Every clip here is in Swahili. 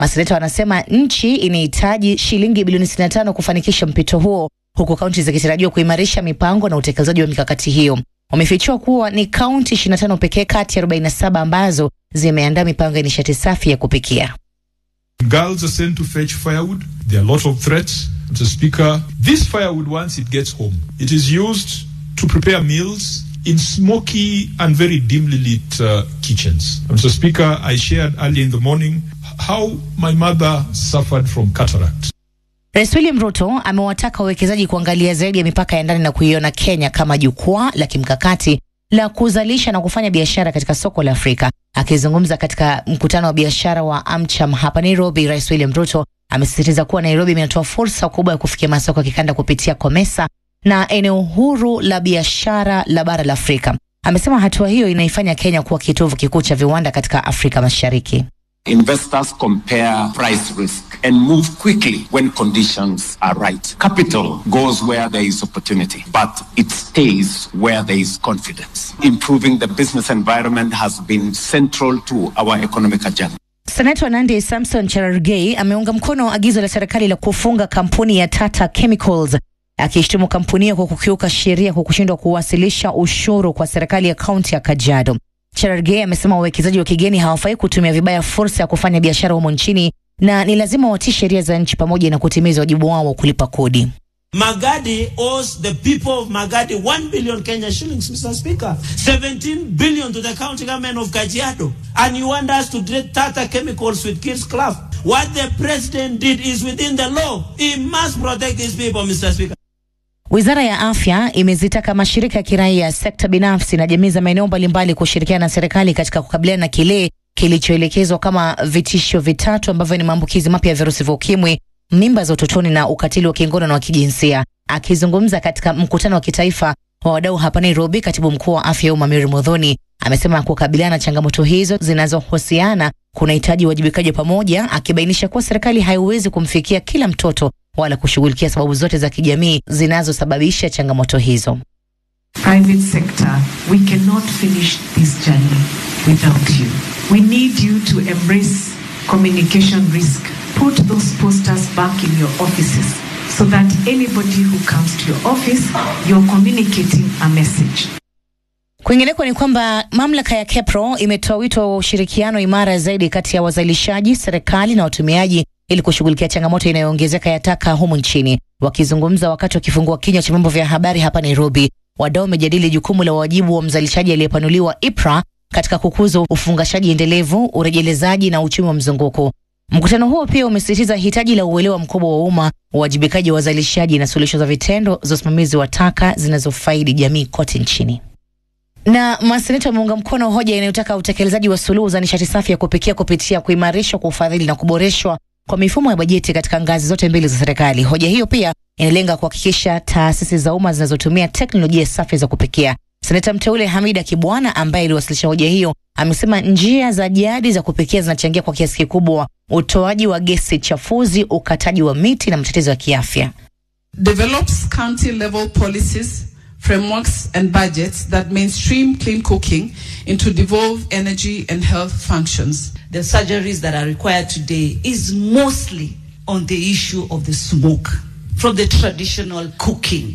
Maseneta wanasema nchi inahitaji shilingi bilioni 65 kufanikisha mpito huo, huku kaunti zikitarajiwa kuimarisha mipango na utekelezaji wa mikakati hiyo. Wamefichua kuwa ni kaunti 25 pekee kati ya 47 ambazo zimeandaa mipango ya nishati safi ya kupikia. Girls are sent to fetch firewood. There are a lot of threats. Mr. Speaker, this firewood, once it gets home, it is used to prepare meals in smoky and very dimly lit uh, kitchens. Mr. Speaker, I shared early in the morning how my mother suffered from cataract. Rais William Ruto amewataka wawekezaji kuangalia zaidi ya mipaka ya ndani na kuiona Kenya kama jukwaa la kimkakati la kuzalisha na kufanya biashara katika soko la Afrika. Akizungumza katika mkutano wa biashara wa AmCham hapa Nairobi, Rais William Ruto amesisitiza kuwa Nairobi imetoa fursa kubwa ya kufikia masoko ya kikanda kupitia COMESA na eneo huru la biashara la bara la Afrika. Amesema hatua hiyo inaifanya Kenya kuwa kitovu kikuu cha viwanda katika Afrika Mashariki. Investors compare price risk and move quickly when conditions are right. Capital goes where there is opportunity, but it stays where there is confidence. Improving the business environment has been central to our economic agenda. Senata Nandi Samson Cherargei ameunga mkono agizo la serikali la kufunga kampuni ya Tata Chemicals akishtumu kampuni hiyo kwa kukiuka sheria kwa kushindwa kuwasilisha ushuru kwa serikali ya kaunti ya Kajiado. Cherargei amesema wawekezaji wa kigeni hawafai kutumia vibaya fursa ya kufanya biashara humo nchini na ni lazima watii sheria za nchi pamoja na kutimiza wajibu wao wa kulipa kodi. Magadi owes the people of Magadi 1 billion Kenya shillings, Mr. Speaker. 17 billion to the county government of Kajiado. And you want us to treat Tata Chemicals with kids' club. What the president did is within the law. He must protect his people, Mr. Speaker. Wizara ya Afya imezitaka mashirika ya kiraia, sekta binafsi na jamii za maeneo mbalimbali kushirikiana na serikali katika kukabiliana na kile kilichoelekezwa kama vitisho vitatu ambavyo ni maambukizi mapya ya virusi vya ukimwi, mimba za utotoni na ukatili wa kingono na wa kijinsia. Akizungumza katika mkutano wa kitaifa wa wadau hapa Nairobi, katibu mkuu wa afya ya umma Mary Modhoni amesema kukabiliana na changamoto hizo zinazohusiana kunahitaji uwajibikaji wa pamoja, akibainisha kuwa serikali haiwezi kumfikia kila mtoto wala kushughulikia sababu zote za kijamii zinazosababisha changamoto hizo. Private sector, we cannot finish this journey without you. We need you to embrace communication risk. Put those posters back in your offices so that anybody who comes to your office, you're communicating a message. Kwingineko ni kwamba mamlaka ya KEPRO imetoa wito wa ushirikiano imara zaidi kati ya wazalishaji, serikali na watumiaji ili kushughulikia changamoto inayoongezeka ya taka humu nchini. Wakizungumza wakati wakifungua kinywa cha vyombo vya habari hapa Nairobi, wadau wamejadili jukumu la wajibu wa mzalishaji aliyepanuliwa IPRA katika kukuza ufungashaji endelevu, urejelezaji na uchumi wa mzunguko. Mkutano huo pia umesisitiza hitaji la uelewa mkubwa wa umma, uwajibikaji wa wazalishaji na suluhisho za vitendo za usimamizi wa taka zinazofaidi jamii kote nchini. Na maseneta wameunga mkono hoja inayotaka utekelezaji wa suluhu za nishati safi ya kupikia kupitia kuimarishwa kwa ufadhili na kuboreshwa kwa mifumo ya bajeti katika ngazi zote mbili za serikali. Hoja hiyo pia inalenga kuhakikisha taasisi za umma zinazotumia teknolojia safi za kupikia. Seneta mteule Hamida Kibwana ambaye aliwasilisha hoja hiyo amesema njia za jadi za kupikia zinachangia kwa kiasi kikubwa utoaji wa gesi chafuzi, ukataji wa miti na matatizo ya kiafya. develops county level policies, frameworks, and budgets that mainstream clean cooking into devolved energy and health functions. the surgeries that are required today is mostly on the issue of the smoke from the traditional cooking.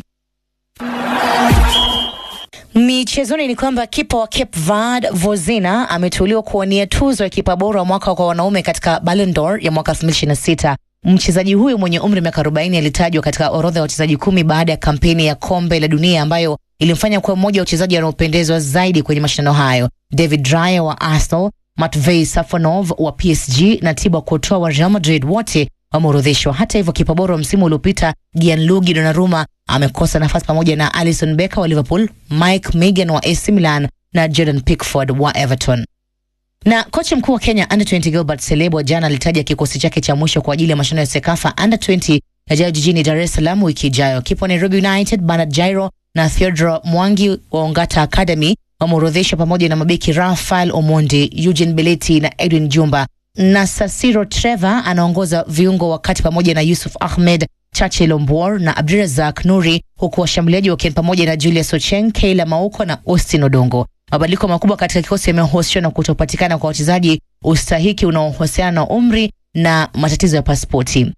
Michezoni ni kwamba kipa wa Cape Verde Vozina ameteuliwa kuwania tuzo ya kipa bora wa mwaka kwa wanaume katika Ballon d'Or ya mwaka 2026. Mchezaji huyo mwenye umri wa miaka 40 alitajwa katika orodha ya wachezaji kumi baada ya kampeni ya kombe la dunia ambayo ilimfanya kuwa mmoja wa wachezaji wanaopendezwa zaidi kwenye mashindano hayo. David Raya wa Arsenal, Matvei Safonov wa PSG na Thibaut Courtois wa Real Madrid wote wameorodheshwa. Hata hivyo, kipa bora wa msimu uliopita Gianluigi Donnarumma amekosa nafasi pamoja na Alisson Becker wa Liverpool, Mike Maignan wa AC Milan na Jordan Pickford wa Everton. Na kocha mkuu wa Kenya Under 20 Gilbert Selebo jana alitaja kikosi chake cha mwisho kwa ajili ya mashindano ya Sekafa Under 20 yajayo jijini Dar es Salaam wiki ijayo. Kipa wa Nairobi United Bernard Jairo na Theodore Mwangi wa Ongata Academy wameorodheshwa pamoja na mabeki Rafael Omondi, Eugene Beleti na Edwin Jumba na Sasiro Trevor anaongoza viungo wakati pamoja na Yusuf Ahmed, Chache Lombor na Abdurazak Nuri, huku washambuliaji wakiwa pamoja na Julius Ocheng, Keila Mauko na Austin Odongo. Mabadiliko makubwa katika kikosi yamehusishwa na kutopatikana kwa wachezaji ustahiki unaohusiana na umri na matatizo ya pasipoti.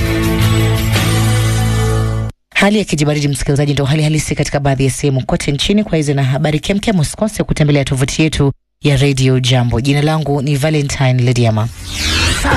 Hali ya kijibaridi, msikilizaji, ndio hali halisi katika baadhi ya sehemu kote nchini. Kwa hizi na habari kemkem, usikose kutembelea tovuti yetu ya Radio Jambo. Jina langu ni Valentine Lediama.